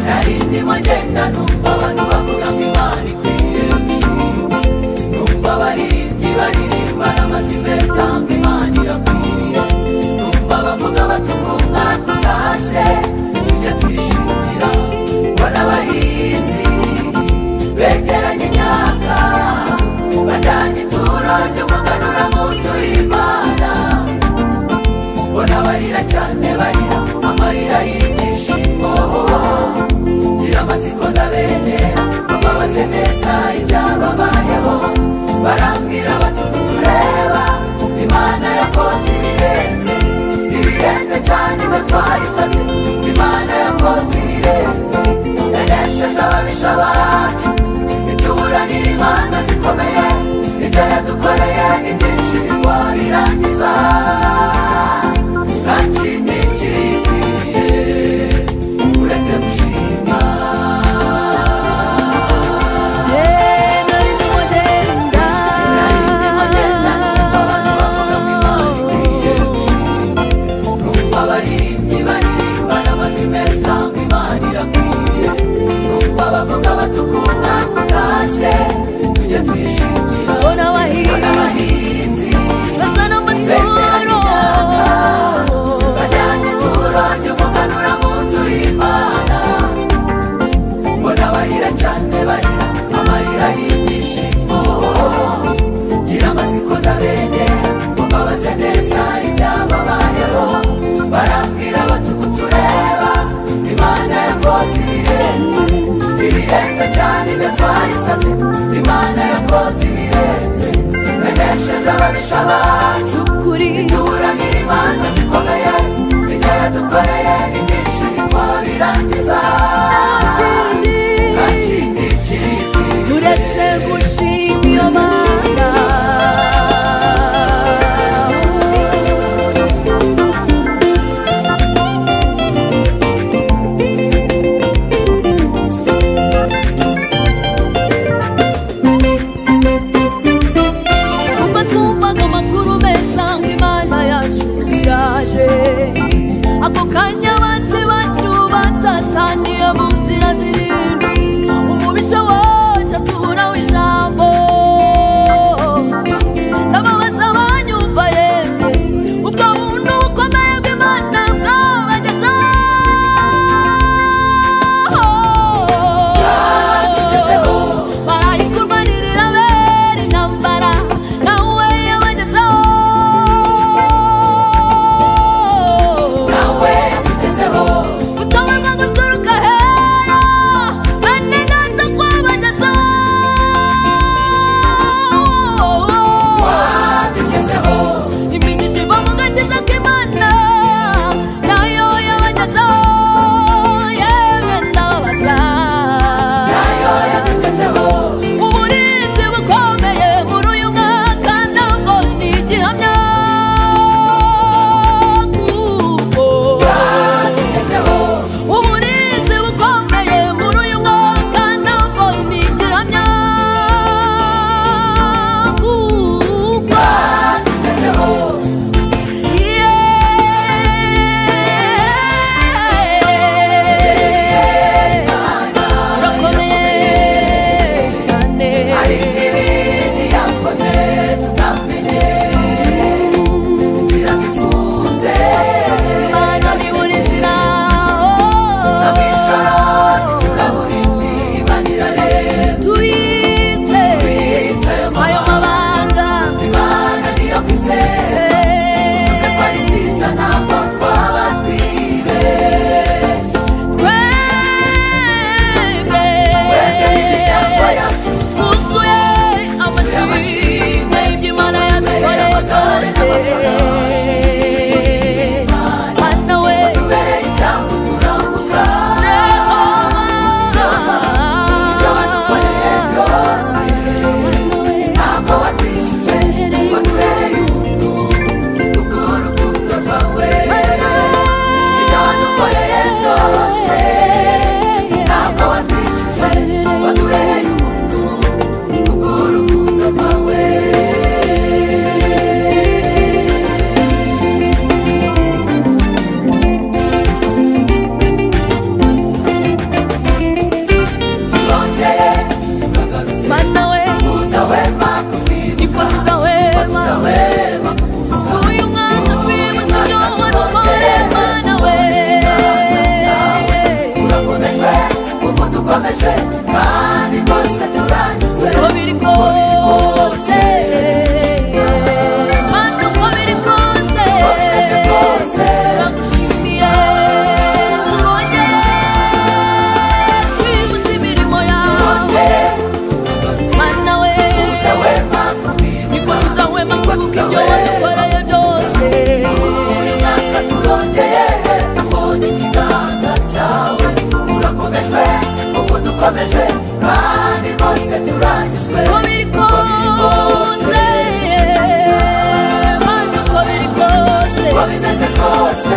narindi magenda numva abantu bavuga ngo imana ikwiye gushimwa numva abaririmbyi baririmbana amajwi meza ngo imana irakwiriye numva abavuga bati umwaka utashye tujya tuyishimira mbona abahinzi begeranya imyaka batanga ituro ryo kuganura mu nzu y'imana mbona barira cyane barira amarira y'ibyishimo gira amatsiko ndabenera bababaze neza ibyababayeho barambwira bati uku tureba imana yakoze ibirenze ibirenze cyane ibyo twahisabye imana yakoze ibirenze yanesheje ababisha bacu ituburanira imanza zikomeye ibyo yadukoreye ni byinshi ntitwabirangiza nta kindi kikwiriye uretse gushima narindi magenda numva abantu bavuga ngo imana ikwiye gushima numva abaririmbyi baririmbana amajwi meza ngo imana irakwiriye numva abavuga batukunda kutashye tujye tuyishimira Bona abahinzi bona abahinzi basa n'amaturo bajyanye ituro ryo kuganura mu nzu y'imana mbona barira cyane barira amarira y'ibyishimo gira amatsiko ndabegera mbabaze neza ibyababayeho barambwira bati uku tureba imana yakoze ibirenze ibirenze cyane ibyo twahisabye imana yakoze ibirenze yanesheje ababisha bacu ukuri tuburanira imanza zikomeye ibyo yadukoreye ni byinshi ntitwabirangiza nta kindi kiri uretse gushima iyo mana ubwo twumvaga amakuru meza ngo imana yacu iraje ako kanya abanzi bacu batataniye mu dukomeje kandi rwose turanyuzwe uko biri kose mana uko biri kose uko bimeze kose